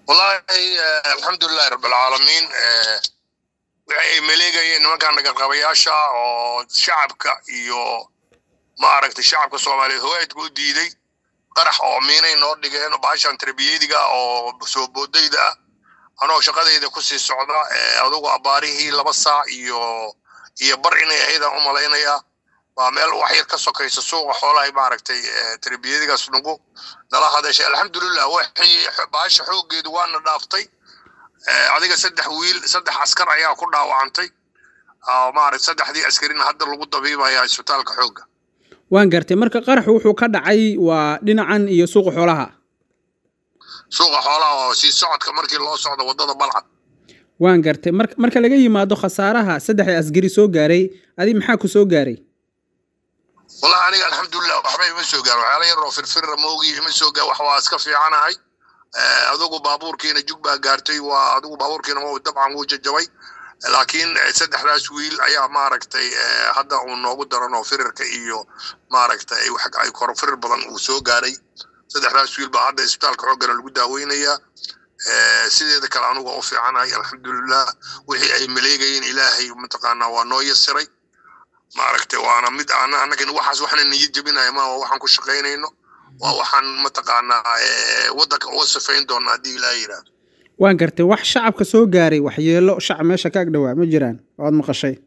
wallaahi alxamdulilahi rabbilcaalamiin waxay maleegayeen nimankan dhagarqabayaasha oo shacabka iyo maaragtay shacabka soomaaliyeed hawaaidka u diiday qarax oo miinay noo dhigeen baashan tarbiyadiga oo soo boodayda ah anoo shaqadayda kusii socda adugu abbaarihii laba saac iyo iyo bar inay ahaydaan u malaynayaa waa meel wax yar ka sokaysa suuqa xoolahay maaragtay tarbiyadigaas nagu nala hadashay alxamdulilah waxii baasha xooggeedu waana dhaaftay adiga saddex wiil saddex askar ayaa ku dhaawacantay maaragt saddexdii askarina hadda lagu dabiibaya isbitaalka xoogga waan gartay marka qaraxu wuxuu ka dhacay waa dhinacan iyo suuqa xoolaha suuqa xoolaha oo sii socodka markii loo socdo waddada balcad waan gartay mar marka laga yimaado khasaaraha saddexda asgari soo gaaray adi maxaa ku soo gaaray wallahi aniga alxamdulilah waxba ima soo gaar waxyaala yar oo firfira moogi ima soo gaar wax waa iska fiicanahay adugu baabuurkiina jug baa gaartay waa adugu baabuurkiina ma dabcan wuu jajabay laakiin saddexdaas wiil ayaa maaragtay hadda uu noogu daran oo firirka iyo maaragtay ay kor firir badan uu soo gaaray saddexdaas wiil baa hadda isbitaalka xooggana lagu daaweynayaa sideeda kale anugu u fiicanahay alxamdulilah wixii ay maleegayeen ilaahay mataqaanaa waa noo yasiray maaragtay waana mid ana annagan waxaas waxna niyad jebinaya ma waa waxaan ku shaqaynayno waa waxaan mataqaanaa waddanka uga sifayn doona haddii ilaaha yidhaahdo waan gartay wax shacabka soo gaaray waxyeelo shacab meesha ka ag dhowaa ma jiraan oad maqashay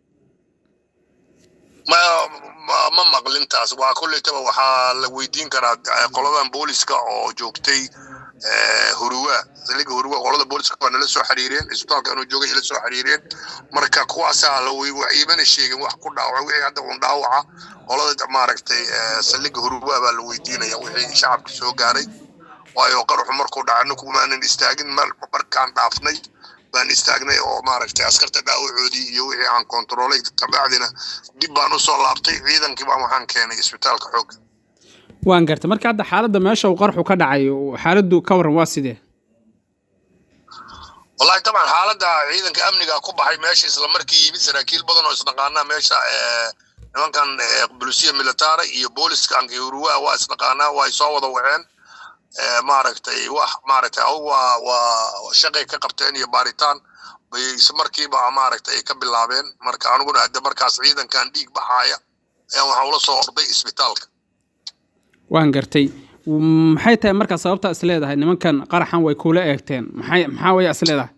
ma ma maqlintaas waa kollaytaba waxaa la weydiin karaa qoladan booliska oo joogtay huruwa saliga huruwa qolada booliska waa nala soo xiriireen isbitaalka inuu joogay ila soo xiriireen marka kuwaasaa la imana sheegin wax ku dhaawaca wixii hadda uun dhaawaca qolada maaragtay saliga huruwa baa la weydiinaya wixii shacabka soo gaaray waayo qaruxu markuu dhaca ninku maanan istaagin markaan dhaafnay baan istaagnay oo maaragtay askarta dhaawacoodii iyo wixii aan kontaroolay kabacdina dib baan usoo laabtay ciidankii baan waxaan keenay isbitaalka xoogga waan gartay marka hadda xaaladda meesha uu qarxu ka dhacay xaaladdu ka warran waa sidee wallahi taban xaaladda ciidanka amniga ku baxay meesha isla markii yimid saraakiil badan oo isdhaqaanaa meesha nimankan bulisiya militara iyo booliska ankiruwa waa isdhaqaanaa waa soo wada waceen maaragtay wax maaragtay adugu waa waa shaqay ka qabteen iyo baaritaan bay markiiba maaragtay ay ka bilaabeen marka aniguna hadda markaas ciidankan dhiig baxaaya ayaan waxaa ula soo orday isbitaalka waan gartay maxay tahay markaa sababtaa is leedahay nimankan qaraxan way kuula eegteen maxay maxaa waya is leedahay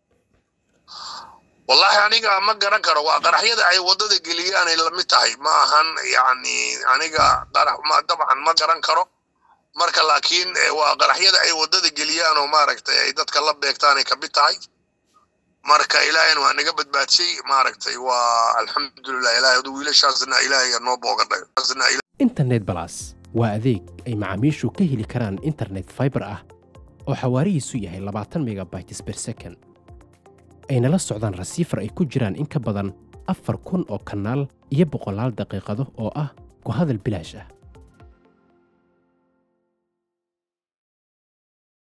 wallahi aniga ma garan karo waa qaraxyada ay waddada geliyaanay lamid tahay ma ahan yacni aniga qarax ma dabcan ma garan karo marka laakiin waa qaraxyada ay waddada geliyaan oo maaragtay ay dadka la beegtaanay ka mid tahay marka ilaahayna waa naga badbaadshay maaragtay waa alxamdulilah ilahay adu wiilashaasna ilaahay noo boogadhay internet balas waa adeeg ay macaamiishu ka heli karaan internet fiber ah oo xawaarihiisu yahay labaatan megabytes per second ayna la socdaan rasiifar ay ku jiraan in ka badan afar kun oo kanaal iyo boqolaal daqiiqado oo ah ku hadal bilaash ah